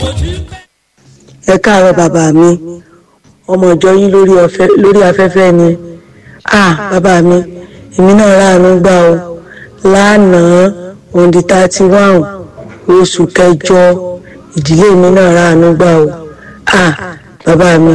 ẹ káàárọ̀ bàbá mi ọmọ ìjọ yín lórí ọ̀fẹ́ lórí afẹ́fẹ́ ni ah bàbá mi èmi náà ráàánú gbà o lánàá òǹdí thirty one oṣù kẹjọ ìdílé mi náà ráàánú gbà o ah bàbá mi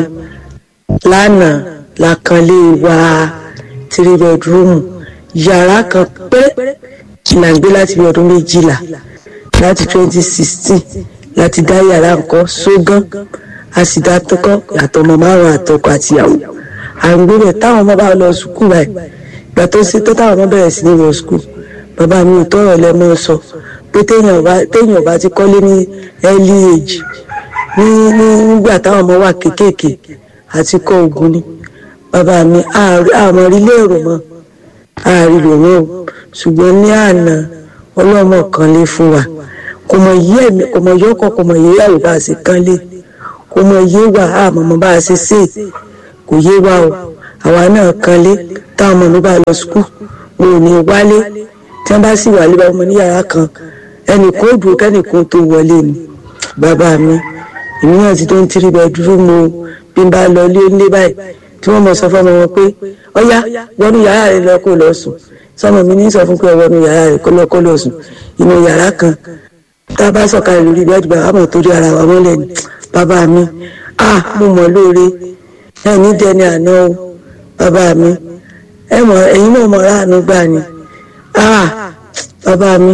lánàá la kan lé wa three bedroom yàrá kan péré là ń gbé láti bí ọdún méjìlá láti twenty sixteen láti dá yàrá nǹkan sógán a sì dá tọkọ yàtọ̀ ọmọ márùn àtọkọ àtìyàwó à ń gbé bẹ̀ táwọn ọmọ bá lọ sùkúù báyìí ìgbà tó ṣe tó táwọn ọmọ bẹ̀rẹ̀ sí ní lọ sùkúù bàbá mi ò tọrọ lẹ́mọ́ sọ pé téèyàn bá téèyàn bá ti kọ́lé ní early age ní ní nígbà táwọn ọmọ wà kéékèèké àti kọ́ ogun ni bàbá mi àmọ́ rí lérò mọ́ àrílò mọ́ o ṣùgbọ́n ní àná ọlọ́mọ kan lé fún wa kò mọ yí ẹ̀mí kò mọ yọkọ̀ kò mọ yé yàwó bá a ṣe kán lé kò mọ yé wa àmọ̀mọ́ bá a ṣe ṣe kò yé wa o àwa náà kan lé táwọn ọmọ mi bá lọ skul wọn ò ní wálé tí wọ́n bá sì wálé bá ọmọ ní yàrá kan ẹnìkan ó dúró kẹ́nìkan tó wọlé ni bàbá mi èmi náà ti tó ń tiri bẹ́ẹ̀ dúró mo bí n bá lọ lé nílé báyìí tí wọ́n mọ̀ sọ fọ́mọ wọn pé ọ̀yá wọnú yàrá rẹ lọ kó lọ sùn sọmọ mi ní sọ fún pé wọnú yàrá rẹ kó lọ kó lọ sùn inú yàrá kan tá a bá sọ̀kalẹ̀ lórí bẹ́ẹ̀dì bá àmọ̀ torí ara wa mọ́lẹ̀ ni bàbá mi ah mo mọ̀ lóore ẹ ní dẹni àná o bàbá mi ẹ mọ̀ ẹ̀yin náà mọ̀ ráàánú gbà ni ah bàbá mi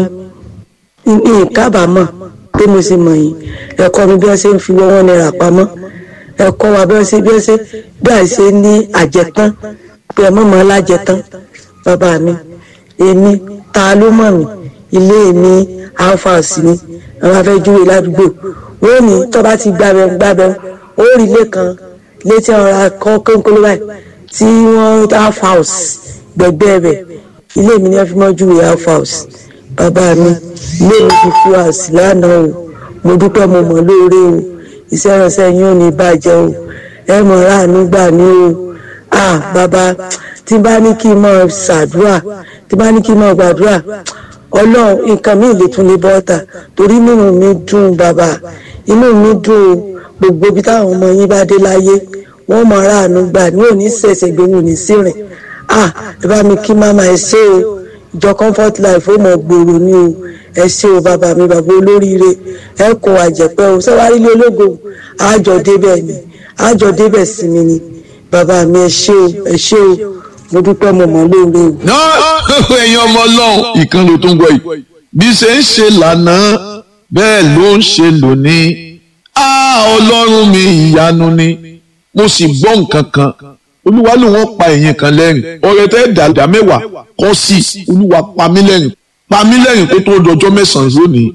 ní ìkábàámọ̀ pé mo sì mọ̀ yín ẹ̀kọ́ mi bí wọ́n ṣe ń fi wọ́n náírà pamọ́ ẹ̀kọ́ wa bí wọ́n ṣe bí wọ́n ṣe bí à ṣe ní àjẹtán pé ẹ mọ̀mọ́ lájẹtán bàbá mi èmi ta ló mọ̀ mí ilé mi alphas ni àwọn afẹ́júwe ládùúgbò wọ́n ní tó bá ti gbàbẹ̀ gbàbẹ̀ ó rí ilé kan létí ọ̀rá kọ́ kónkóló báyìí tí wọ́n half house gbẹ̀gbẹ́ rẹ̀ ilé mi ní wọ́n fi mọ́ júwe half house bàbá mi ilé mi fi fún àṣì lánàá o mo dúpẹ́ mo mọ̀ lóore o iṣẹ́ ìránṣẹ́ yín ò ní bàjẹ́ o ẹ mọ̀ ráàánú gbà ní o ah bàbá tí bá ní kí n máa ṣàdúrà tí bá ní kí n máa gbàdúrà ọlọ́run nǹkan mi lè tún lè bọ́ta torí inú mi dùn bàbá inú mi dùn o gbogbo ibi táwọn ọmọ yín bá dé láyé wọ́n mọ̀ ráàánú gbà ní òní ṣẹ̀ṣẹ̀ gbé wọn ò ní sírìn ah ẹ bá mi kí máma ẹ ṣe o ìjọ comfort life ó mọ̀ gbòòrò ni o ẹ ṣe o bàbá mi bàbá olóríire ẹ kó àjẹpẹ́ o sẹ́wárí ilé ológo àjọ débẹ̀ ni àjọ débẹ̀ sí mi ni bàbá mi ẹ ṣe o ẹ ṣe o mo dúpẹ́ mo mọ̀ lóore o. náà ẹ̀yin ọmọ ọlọ́run ìkànnì tó ń gbọ́ yìí bí ṣe ń ṣe lánàá bẹ́ẹ̀ ló ń ṣe lónìí á ọlọ́run mi ìyanu ni mo sì gbọ́ nǹkan kan olúwa ló wọ́n pa ẹ̀yin kan lẹ́rìn ọ̀rẹ́ tẹ́ dàdá mẹ́wàá kọ́ sí olúwa pa mí lẹ́rìn pa mí lẹ́rìn kó tó dọjọ́ mẹ́sàn-án lónìí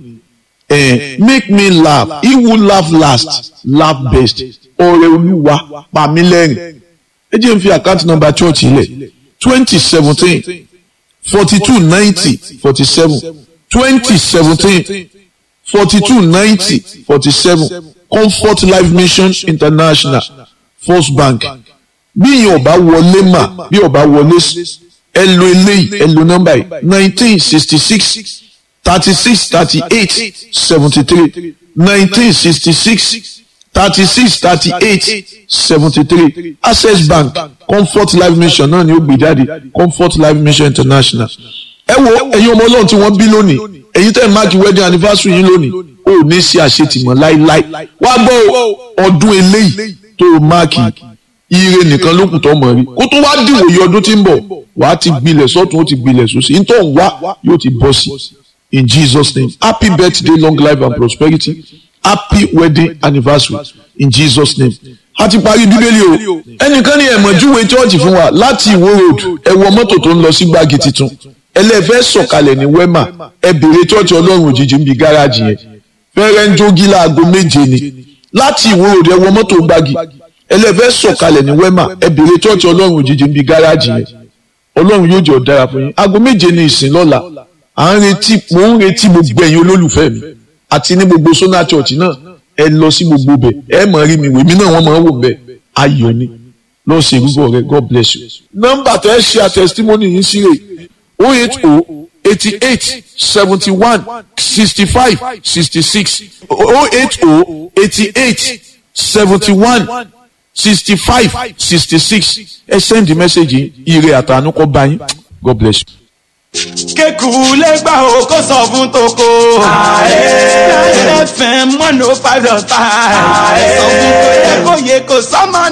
eh, make me laugh he who laugh last laugh best ọ̀rẹ́ olúwa pa mí lẹ́rìn ẹ jẹ́ n fi àkáǹtì nọ́mbà chọ́ọ̀chì ilẹ̀ twenty seventeen forty two ninety forty seven twenty seventeen forty two ninety forty seven comfort life mission international first bank bí ìyẹn ọba wọlé mà bí ọba wọlé ẹ lo eléyìí ẹ lo nọ́mbà yìí nineteen sixty six thirty six thirty eight seventy three nineteen sixty six thirty-six thirty-eight seventy-three access bank comfort life mission náà ni ó gbé jáde comfort life mission international. ẹ wo ẹ̀yin ọmọ ọlọ́run tí wọ́n bí lónìí ẹ̀yin tẹ́ ẹ̀ máàkì wedding anniversary yín lónìí ó ní ṣe àṣetìmọ̀ láíláí wá gbọ́ ọdún eléyìí tó o máàkì ire nìkan ló kù tó mọ̀ rí kó tó wá dìwòye ọdún tí ń bọ̀ wà á ti gbilẹ̀ sọ́tún ó ti gbilẹ̀ sósì ní tó ń wá yóò ti bọ́ sí in Jesus name happy birthday long life and prosperity happy wedding anniversary in jesus name a ti parí bíbélì o ẹnìkan ní ẹ̀mọ̀júwe chọ́ọ̀chì fún wa láti ìwó road ẹ wọ mọ́tò tó ń lọ sí gbági tuntun ẹlẹ́fẹ́ sọ̀kalẹ̀ ní wema ẹ bèrè chọ́ọ̀chì ọlọ́run òjijì ń bi gáràjì yẹn fẹ́rẹ́ ń jógi láago méje ni láti ìwó road ẹ wọ mọ́tò gbági ẹlẹ́fẹ́ sọ̀kalẹ̀ ní wema ẹ bèrè chọ́ọ̀chì ọlọ́run òjijì ń bi gáràjì yẹn ọlọ́run yóò jẹ́ ọ̀dára fún yín aago méje ni ìsìn lọ́la à ń retí mò ń retí gbogbo ẹ̀yin olólùfẹ́ mi àti ní gbogbo sona church náà ẹ lọ sí gbogbo bẹ ẹ mọ rí mi wèmí náà wọn máa wò bẹ ayọ̀ ni lọ sí ìrúbọ rẹ god bless you. nọ́mbà tó ẹ ṣe àtẹsítímọ́nì yìí sí rè o eight o eighty eight seventy one sixty five sixty six o eight o eighty eight seventy one sixty five sixty six ẹ send the message ire àtànú kọ́ bá yín God bless you. kéku lẹ́gbà o kó sọ fún toko. ààrẹ fm one oh five dot five. sọ fún kò yẹ kó yẹ kó sọ́mọ